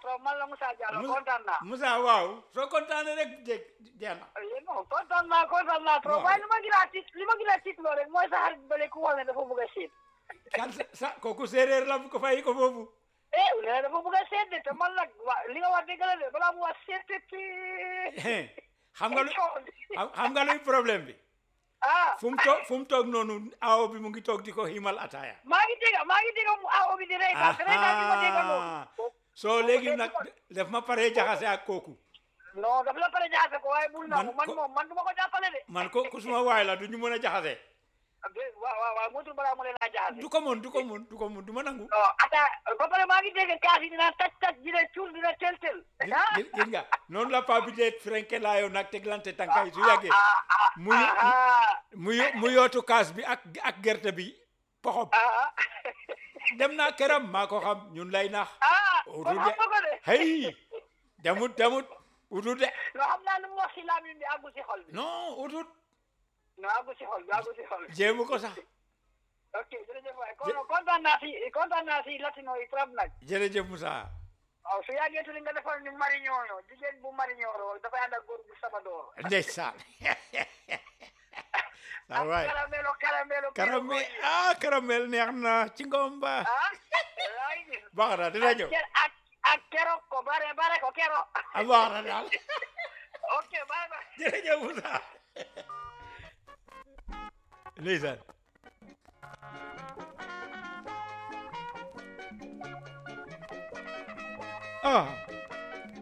ko man la Moussa Diallo Moussa- kontaan naa. Moussa waaw soo kontaanee rek jeex jeex na Eh, non kontaan naa kontaan naa trop Non. waaye li ma gën a tiit li ma gën a tiit loolu rek mooy sa xarit bële ku wax ne dafa bëgg a seet. kan sa sa kooku séeréer la bu ko fay ko foofu eh nee na dafa bëgg a seet de te man nag wa li nga wax dëgg la de balaa mu wax seet te te. xam nga lu xam xam nga luy problème bi ah fu mu toog fu mu toog noonu awo bi mu ngi toog di ko himal ataaya maa ngi dégg maa ngi dégg mu awo bi di rey daal te rey daal bi ma dégg noonu. soo léegi nag def ma pare jaxase ak kooku non daf la pare jaxase ko waaye bul na Man man ko- moom man du ma ko jàppale de. man ko ku suma waay la du ñu mën a jaxase de waaw waaw waaw motul balaa mu leen a jaxase. du ko mën du ko mën du ko mën du ma nangu non ata ba pare maa ngi dégg kaas yi dina taj taj dina cuul dina tel tel. gis ah gis- gis nga noonu la paa bi dee frenke laayoo nag teglante tànka yi su yàggee ah ah muy ah mu yo- mu yootu kaas bi ak ak gerte bi poxob ah dem naa këram maa ko xam ñun lay nax ah Utu kon de xam nga ko de. hey demut demut utut de non xam naa nu mu wax si laamin bi àggu si xol bi. non utut non àggu si xol bi àggu si xol bi. jéemu ko sax ok jërëjëf waay kon kontaan naa si kontaan naa si latino yi trop nag. jërëjëf Moussa waaw su yàggee tuuti nga defal ni mariñooño jigéen bu mariñooro dafay ànd ak góor bu sabadoor. ndeysaan saa waay caramelo caramelo. caramel ah caramel neex na ci ngom ba ah. yaa ngi gis. baax na dina ñëw ak ak ak keroog ko bare bare ko keroog. ah baax na daal ok bye bye. jërëjëf Moussa ndeysaan ah